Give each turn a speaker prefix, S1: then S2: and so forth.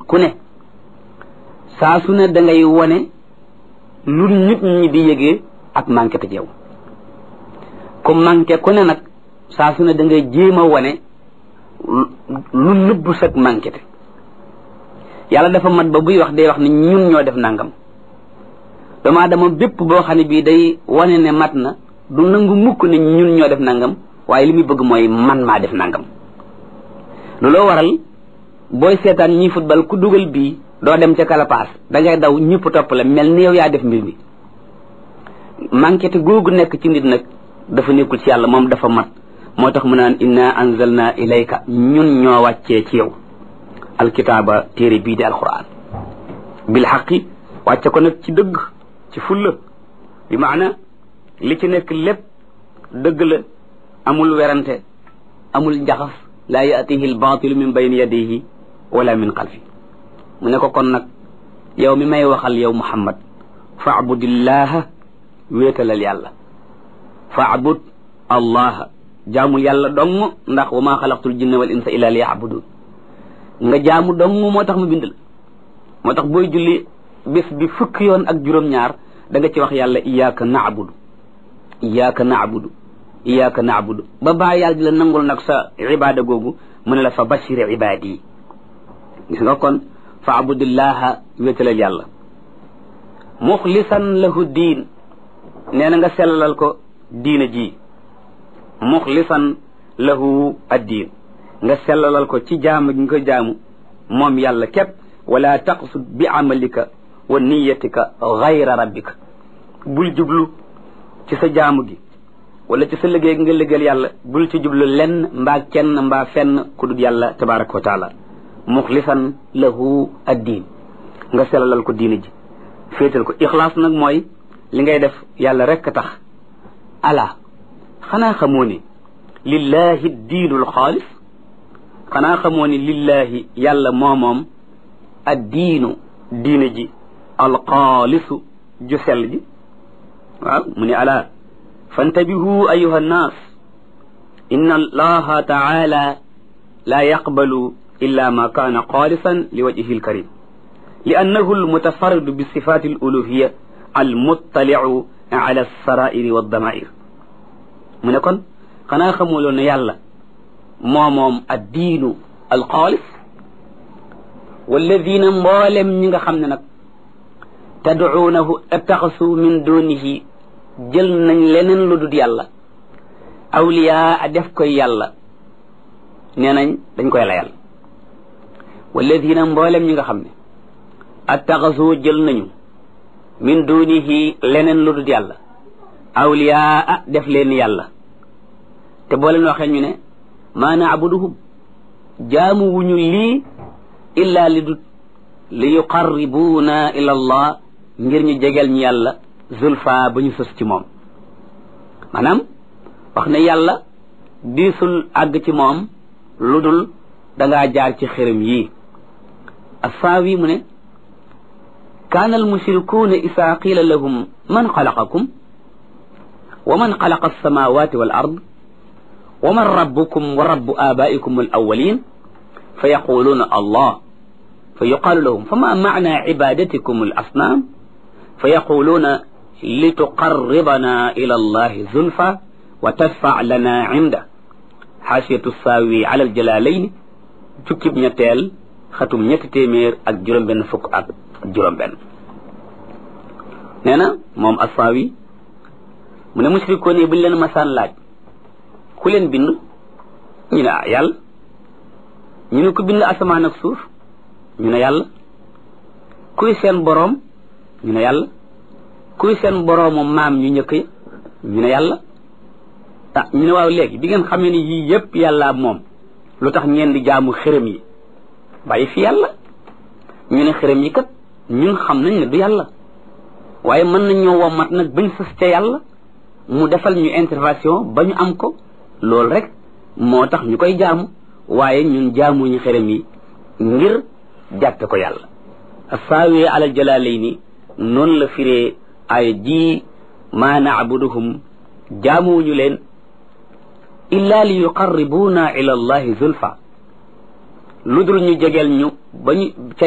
S1: ku ne saa su ne da ngay wone lu nit ñi di yëgee ak manqué te yow ku manqué ku ne nag saa su ne da ngay jéem a wone lu nëbbu sag manqué te yàlla dafa mat ba buy wax day wax ne ñun ñoo def nangam doomu aadama bépp boo xam ne bii day wane ne mat na du nangu mukk ne ñun ñoo def nangam waaye li muy bëgg mooy man maa def nangam looloo waral booy seetaan ñi football ku dugal bii doo dem ca kalapaas da ngay daw ñëpp topp la mel ni yow yaa def mbir mi manqué te googu nekk ci nit nag dafa nekkul ci yàlla moom dafa mat moo tax mu naan inna anzalna ilayka ñun ñoo wàccee ci yow alkitaaba téere bii di alquran bil xaqi wàcce ko nag ci dëgg ci fulla bi maana li ci nekk lépp dëgg la amul werante amul njaxas laa yaatihi albaatilu min bayni yadihi wala min xalfi mu ne ko kon nag yow mi may waxal yow muhammad faabudillaha wéetalal yàlla faabud allaha jaamul yàlla dong ndax wa maa xalaqtul jinna wal insa illa li yaabudun nga jaamu dong moo tax mu bind la moo tax booy julli bés bi fukki yoon ak juróom-ñaar da nga ci wax yàlla iyaaka naabudu iyaaka naabudu iyaaka naabudu ba baa yàlla di la nangul nag sa ibaada googu mu ne la fa bashir ibaadi yi gis nga kon fa abudillaha wéetalal yàlla muxlisan lahu diin nee na nga sellalal ko diina ji muxlisan lahu addiin nga sellalal ko ci jaamu gi nga ko jaamu moom yàlla képp wala taqsud bi amalika wa niyatika gayra rabbika bul jublu ci sa jaamu gi wala ci sa liggéey nga liggéeyal yàlla bul ci jublu lenn mbaa kenn mbaa fenn ku dul yàlla tabaraka wa taala muxlisan lahu addiin nga sellalal ko diina ji féetal ko ixlaas nag mooy li ngay def yàlla rekk tax ala xanaa xamoo ne lillahi diinul xaalis xanaa xamoo ne lillahi yàlla moomoom addiinu diina ji alxaalisu ju sell ji waaw mu ne ala fantabihu ayuha nnaas inna allaha taala la yaqbalu illa ma kaana xaalisan li wajhihi alkarim li annahu almutafarridu bi sifati aluluhiya almuttaliu ala alsarairi waddamair mu ne kon xanaa xamuloo ne yàlla moo moom addiinu alxaalis walladina mboolem ñi nga xam ne nag tadcuunahu attaxasu min dunihi jël nañ leneen lu dul yàlla awliyaa a def koy yàlla nee nañ dañ koy layal walladina mboolem ñi nga xam ne attaxasu jël nañu min dunihi leneen lu dul yàlla awliyaa a def leen yàlla te boo leen waxee ñu ne maa naabuduhum jaamu wuñu lii illa li dut li yuqarribuuna ila allah ngir ñu jegeel ñu yàlla zulfa ba ñu sës ci moom maanaam wax ne yàlla diisul àgg ci moom lu dul dangaa jaar ci xërëm yii assaawi mu ne kaana almushrikuuna isaa qiila lahum man xalaqakum wa man xalaqa alsamawati wal ard wa man rabbukum wa rabbu abaikum al awalin fa yaquluuna allah fa yuqaalu lahum fama macna cibadatikum al asnaam fa yaquluuna lituqarribana ila allahi zulfa wa tadfac lana cinda xaasiyatu saawi ala aljalalayn jukkib ñetteel xatum ñetti téeméer ak juróom-benn fukk ak juróom-benn nee na moom assaawi mu ne mushrikoon yi buñ leen masaan laaj ku leen bind ñu ne ah yàlla ñu ne ku bind asamaan ak suuf ñu ne yàlla kuy seen boroom ñu ne yàlla kuy seen boroomu maam ñu njëkk yi ñu ne yàlla ah ñu ne waaw léegi bi ngeen xamee ni yii yépp yàlla moom lu tax ngeen di jaamu xërëm yi bàyyi fi yàlla ñu ne xërëm yi kat ñun xam nañ ne du yàlla waaye mën nañ ñoo womat nag bañ sës ca yàlla mu defal ñu intervention ba ñu am ko loolu rek moo tax ñu koy jaamu waaye ñun jaamuñu xërëm yi ngir jàppe ko yàlla saawi alal jalaalayni noonu la firee ay ji maa naabuduhum jaamuwuñu leen illa li yuqarribuuna ila allahi zulfa lu dul ñu jegeel ñu ba ñu